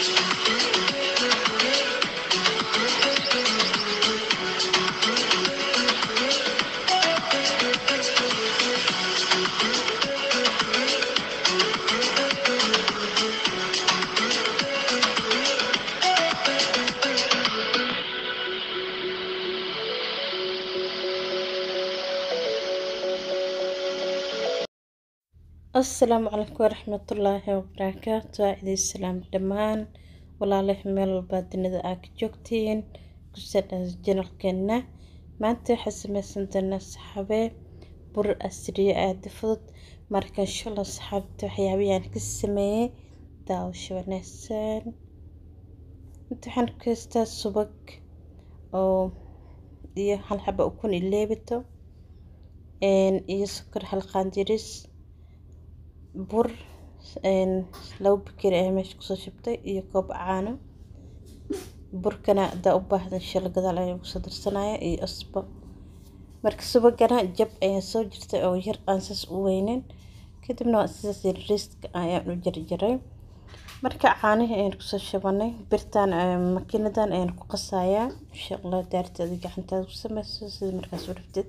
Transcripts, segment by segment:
asalaamu calaykum waraxmatullaahi wabarakaatu waa idin salaam dhammaan walaalahi meel walbaa dunida aa ka joogtiin kusadhaas janalkeena maanta waxaa sameysan doonaa saxaabee bur asriye aada fudud marka inshallah saxaabta waxyaabahayaan ka sameeyey daawasho wanaagsan inta waxaan ku haystaa subag oo iyo hal xaba ukun iyo leebito iyo sokor hal qaandiris bur labo bakeeri ayaa meesha kusoo shubtay iyo koob caano burkana hadaa u baahda inshala gadaal ayaa kusoo darsanaya iyo asbo marka subagana jab ayaa soo jirtay oo yar aan saas u weynin kadibna waa sidaas yariiska ayaan u jarjaray marka caanihii ayaan kusoo shubanay birtan makiinadan ayaan ku qasayaa insha allah daarteeda gacantaada ku sameyso sida markaas u rabtid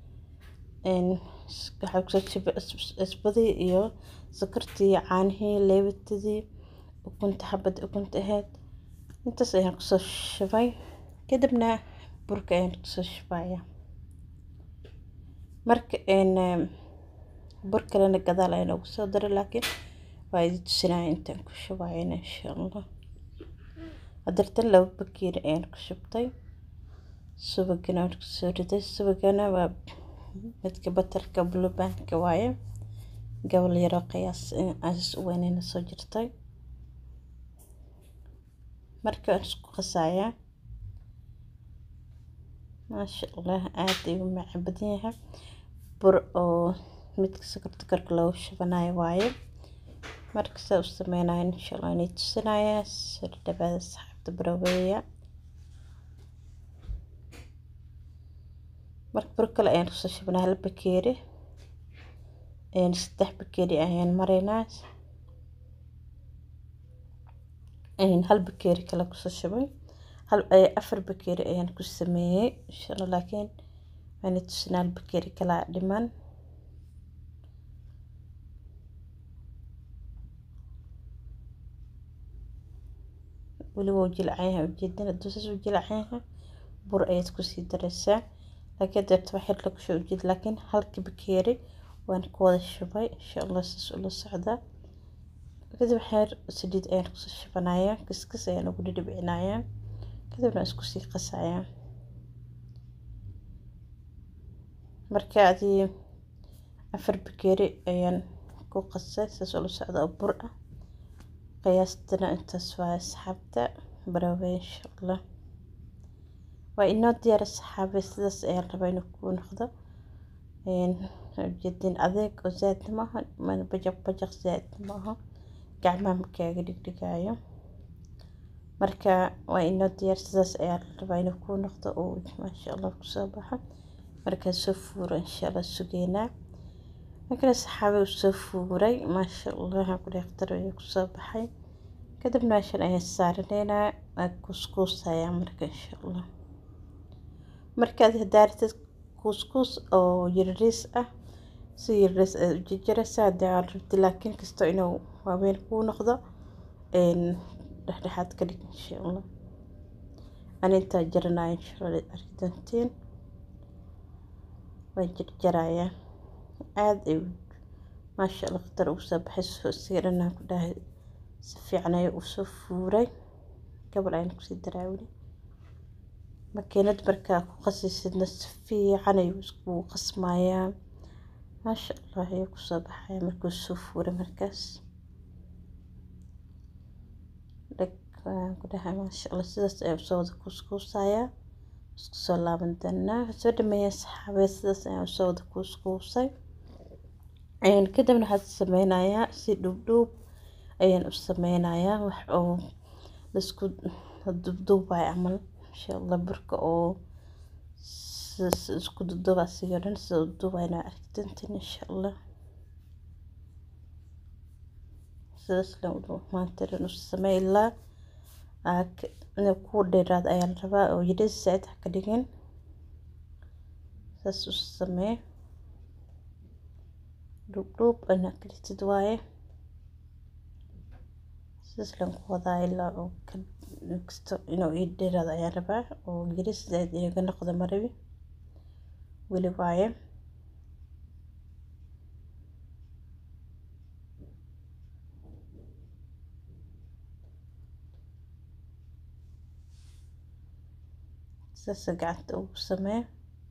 waxaa kusoo shubay asbadii iyo sokortii caanihii leebitadii ukunta xabad ukunta ahayd intaas ayaan kusoo shubay kadibna burka ayaan kusoo shubaya marka bur kalena gadaal ayaan ugu soo daray laakiin waa idi tusinaya intaan ku shubayna insha allah hadartan laba bakeeri ayaan ku shubtay subagana waan kusoo riday subagana waa midka batarka blubanka waaye gobol yaroo qiyaas aas u weyneyna soo jirtay marka waan isku qasayaa maasha allah aada ayuu macaan badan yahay bur oo midka sokorta korka loogu shubanayo waaye marka saa u sameynayo insha allah inay tusinayaa soo dhawaada saxaabta baraweeya marka bur kale ayaan kusoo shubnaa hal bakeeri saddex bakeeri ayaan maraynaa hal bakeeri kale kusoo shubay hal afar bakeeri ayaan ku sameeyey insha allah laakiin waana tusinaa hal bakeeri kale dhiman weli waa jilcan yahay ujeedin hadduu saas u jilcan yahay bur ayaad kusii daraysaa laakiin deebta wax yar lagu soo ujeed laakiin halka bakeeri waan ku wada shubay insha allah saas ula socdaa kadib waxyar saliid ayaan kusoo shubanayaa kaskas ayaan ugu dhidhibcinayaa kadibna isku sii qasayaa marka adii afar bakeeri ayaan ku qasay saas ula socda oo bur ah qiyaastana intaas waa asxaabta barawey insha allah waa inoo diyaara saxaabe sidaas ayaan rabaa inuu kuu noqdo ujeedin adeeg oo zaadna maaha mana bajaq bajaq zaadna maaha gacmaha makaaga dhigdhigaayo marka waa inoo diyaar sidaas ayaan rabaa inuu kuu noqdo oo maasha allah kusoo baxo markaa soo fuuro insha allah sugeynaa markana saxaabe uu soo fuuray maasha allah ku dheeqtar ayuu kusoo baxay kadibna meeshan ayaan saaraneynaa waa kuuskuusayaa marka insha allah markaad hadaaratid kuuskuus oo yariis ah si yariis aad u jarjaraysaa haddii aad rabti laakiin kastoo inuu waaweyn kuu noqdo dhexdhexaad ka dhig insha allah ani intaa jaranaya insha allah arki doontiin waan jarjarayaa aada ay maasha allah khatar ugu soo baxay siga dhanaan ku dhahay si fiican ayuu usoo fuuray gabal ayaan kusii daraa weli makiinad markaa ku qasaysidna si fiican ayuu iskugu qasmayaa maasha allah ayuu kusoo baxaya markuu soo fuuray markaas dheg waan ku dhahay maasha allah sidaas ayaa usoo wada kuuskuusayaa isku soo laaban doonaa soo dhameeya saxaabee sidaas ayaan usoo wada kuuskuusay kadibna waxaad sameynayaa si dhuubdhuub ayaan u sameynayaa wax oo laisku duubduubayo camal insha allah burka oo isku duduuba asiga dhan sida u duubayna arki doontiin insha allah sidaas lan maanta dhan u samey ilaa ku dheeraad ayaa la rabaa oo yidhis saaid ha ka dhigin saas u samee dhuubdhuub inaa ka dhigtid waaye sidaas laan ku wadaa ilaa oo ka kasto inuu ii dheeraado ayaan rabaa oo yidhis saaid iiga noqdo marabi weli waaye saas gacanta ugu samee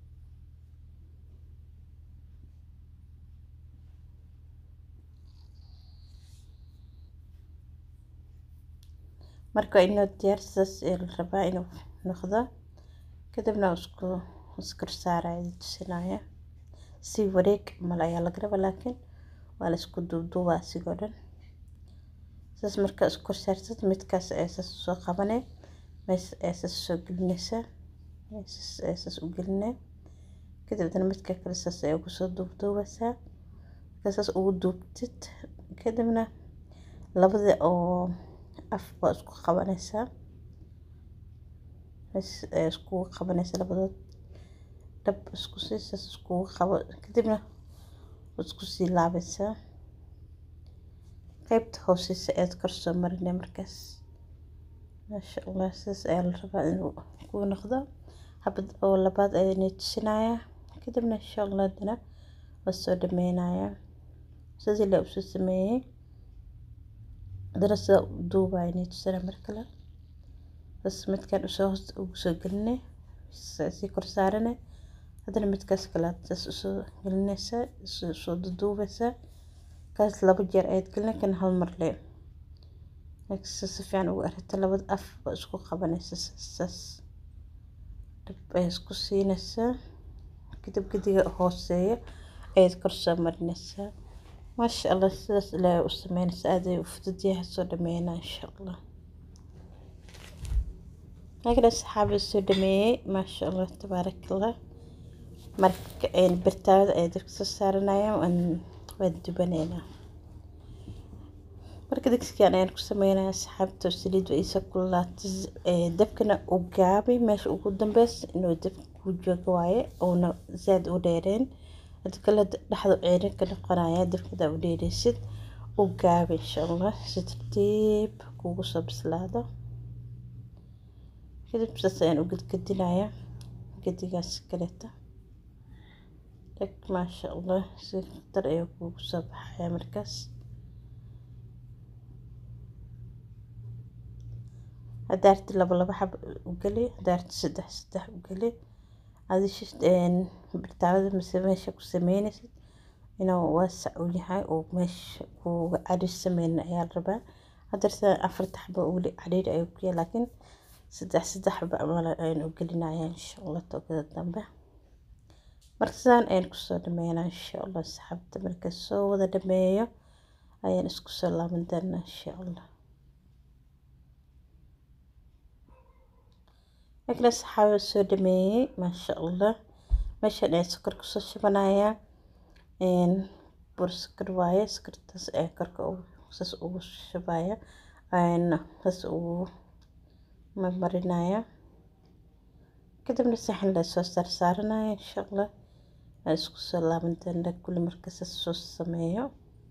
marka inoo diyaar saas ee la rabaa inuu noqdo kadibna isku iskor saaraya tusinaya si wareeg mal ayaa laga rabaa laakiin waa la isku duubduubaa asigoo dhan saas markaa iskor saartid midkaas ayaa saas soo qabanay mees ayaa saas soo gelinaysaa meeshaas ayaa saas u gelinay kadibna midka kale saas ayaa ugu soo duubduubaysaa markaa saas ugu duubtid kadibna labada oo af baa isku qabanaysaa mees ayaa iskugu qabanaysaa labadood dhab isku sii saas iskugu qabo kadibna isku sii laabaysaa qaybta hooseysa ayaad kor soo marinay markaas maasha allah sidaas ayaa la rabaa inuu ku noqdo habad oo labaad ayaa inay tusinayaa kadibna insha allah haddana waa soo dhameynayaa sidii la usoo sameeyey haddana sidaa u duubaya inay tusinaya mar kale bas midkan usoo hoos ugu soo gelinay sii kor saaranay haddana midkaas kale aad saas usoo gelinaysaa soo duuduubaysaa kaas laba jeer ayaad gelinay kan hal mar le si fiican ugu aragta labada af baa isku qabanaysa saas dhab ayaa isku siinaysaa kadib gediga hooseeya ayaad kor soo marinaysaa maasha allah sidaas ilaahay u sameynaysa aad ay u fudud yahay soo dhameynaa insha allah laakiin asxaabi soo dhameeyey maasha allah tabaaraka allah marka birtaawada ayaa dabka soo saaranaya waan dubanaynaa marka digsigan ayaan ku sameynaya asxaabta saliid waa iisa kululaatay dabkana u gaabay meesha ugu dambeys inuu dabka ku joogo waaye uuna zaad u dheereen hadii kale dhexda ceerin ka noqonaya dabkada u dheereysid u gaabay insha allah si tartiib kugu soo bislaado kadib saas ayaan u gedgedinaya gedigaas kaleeta dhag maasha allah si khatar ayaa kugu soo baxaya markaas hadaarti laba laba xab u geli hadaarti saddex saddex u geli adish birtaawada mise meesha ku sameynaysid inuu waasac u yahay oo meesha kuga cariir sameynin ayaa la rabaa hadarta afarta xaba weli cariir ayuu ku yahay laakiin saddex saddex xaba amal ayaan u gelinaya insha allah toogada dambe marka sidaan ayaan kusoo dhameynaa insha allah saxaabta marka soo wada dhameeyo ayaan isku soo laaban doonaa insha allah markale saxaaba soo dhameeyey maasha allah meeshan ayaa sokor kusoo shubanayaa bur sokor waaye sokortaas ayaa korka saas ugu shubaya saas ugu marmarinaya kadibna saxan la soo saarsaaranaya insha allah aan isku soo laaban doonaa kulli marka saas soo sameeyo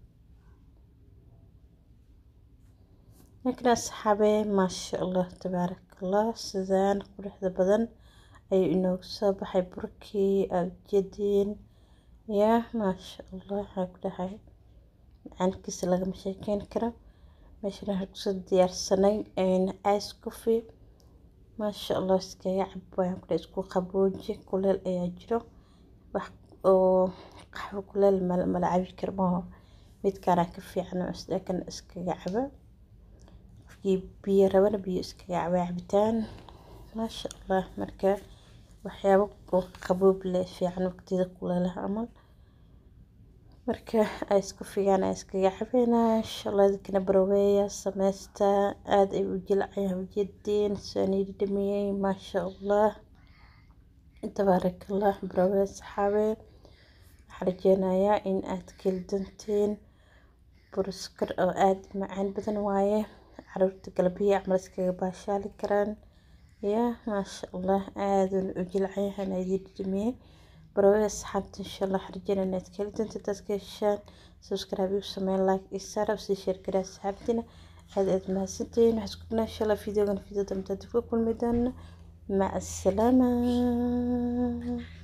markale asxaabe maasha allah tabaaraka allah sidaan quruxda badan ayuu inoogu soo baxay burkii aadjadiin yaa maasha allah waxaa ku dhahay macaankiisa lagama sheekeyn karo meeshan waxaan kusoo diyaarsanay ice coffee maasha allah iskaga cab waan kudhahay isku qabooji kuleel ayaa jiro wax oo qaxwo kuleel mala cabi karo maaho midkaana ka fiican kan iskaga caba qofkii biyo rabana biyo iskaga caba cabitaan maasha allah marka waxyaabo oo qaboob leh fiican waqtiyada kuleelaha camal marka ice coffeegan aan iskaga cabeynaa insha allah dadkana baraweeya sameysta aada ay u jilcayaan ujeediin saaniidi dhameeyey maasha allah tabaaraka allah baraweeya saxaabe waxaan rajeynayaa in aad keli doonteen buruskar oo aada macaan badan waaye caruurta galbiya camal iskaga baashaali karaan yaa maasha allah aadun u jilcayahan idin dhimiyey barawey asxaabta insha allah harjana inaad ka heli doonta dadka heshaan subscribe igu sameyn like iyo sara sii share garaa asxaabtina aad aad mahadsantihiin waxaan isku dhanaa insha allah videogan video dambe dib ku kulmi doona maca asalaama